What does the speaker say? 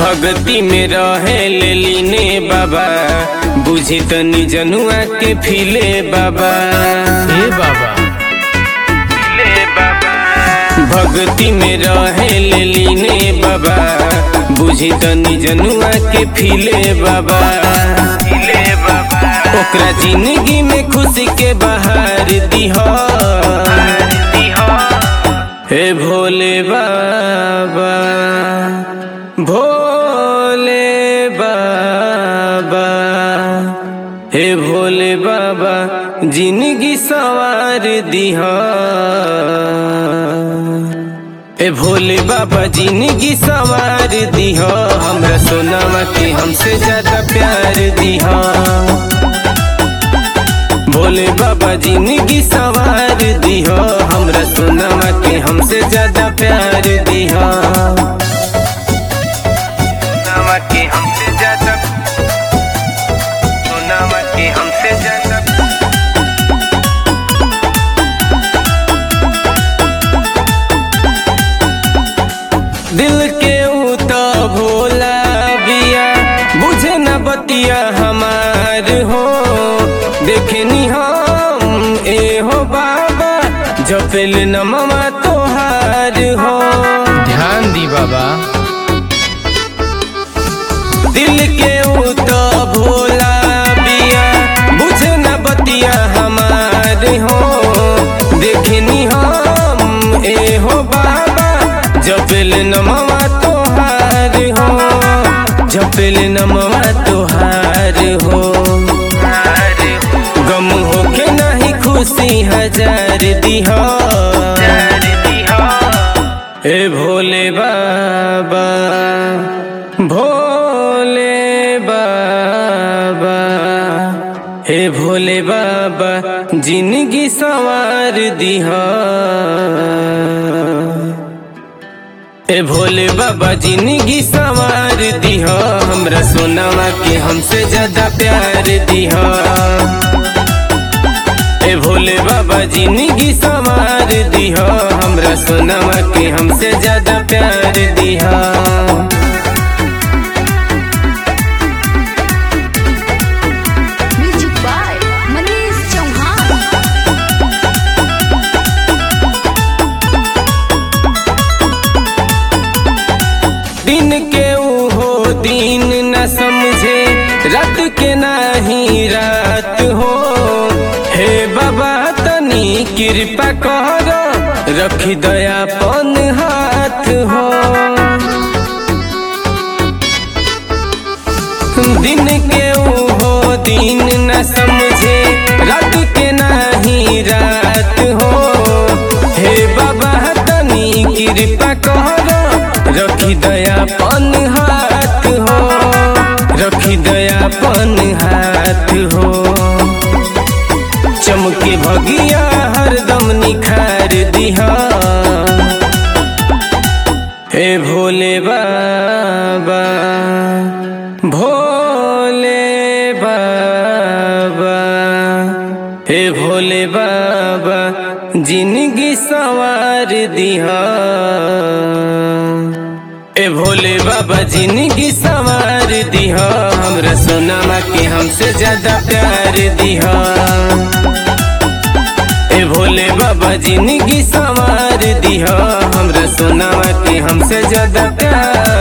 भक्ति में रहे ले लीने बाबा बुझी तनी जनुआ के फिले बाबा हे बाबा भक्ति में रहे ले लीने बाबा बुझी तनी जनुआ के फिले बाबा ओकरा जिंदगी में खुशी के बहार दिहा हे भोले बाबा भोले बाबा हे भोले बाबा जिंदगी सवार दिहा ए भोले बाबा जिंदगी सवार दिहा हमरा सोनामा के हमसे ज्यादा प्यार दिहा भोले बाबा जिंदगी सवार दिहा हमरा सोनामा के हमसे ज्यादा प्यार दिहा सोनामा के हमसे ज्यादा सोनामा के हमसे ज्यादा दिल के ऊ तो भोला बिया बुझे न बतिया हमार हो देखनी हम ए हो बाबा जपेल न ममा तोहार हो ध्यान दी बाबा दिल के ऊ तो भोला बिया बुझे न बतिया हमार हो देखनी हम ए हो बाबा जपेल न ममा तोहार हो जपेल न ममा तोहार हो गम होके नहीं खुशी हजार दिहा ए भोले बाबा भोले बाबा हे भोले बाबा जिंदगी सवार दिहा ए भोले बाबा जिंदगी सवार दिहा हमरा सोनामा के हमसे ज्यादा प्यार दिहा ए भोले बाबा जिंदगी सवार दिहा हमरा सोनामा के हमसे ज्यादा प्यार दिहा Music by Manish Chauhan. दिन के ऊ हो दिन न समझे रात के नाही रात हो हे बाबा तनी कृपा कर रखी दयापन हाथ हो दिन के ऊ हो दिन न समझे रात के नाही रात हो हे बाबा तनी कृपा कर रखी दयापन हाथ हो रखी दयापन हाथ हो चमके भगिया हरदम निखार दिहा हे भोले बाबा भोले बाबा हे भोले बाबा जिंदगी सवार दिहा ए भोले बाबा जिंदगी सवार दिहा हमरा सोनामा के हमसे ज्यादा प्यार दिहा ए भोले बाबा जिंदगी सवार दिहा हमरा सोनामा के हमसे ज्यादा प्यार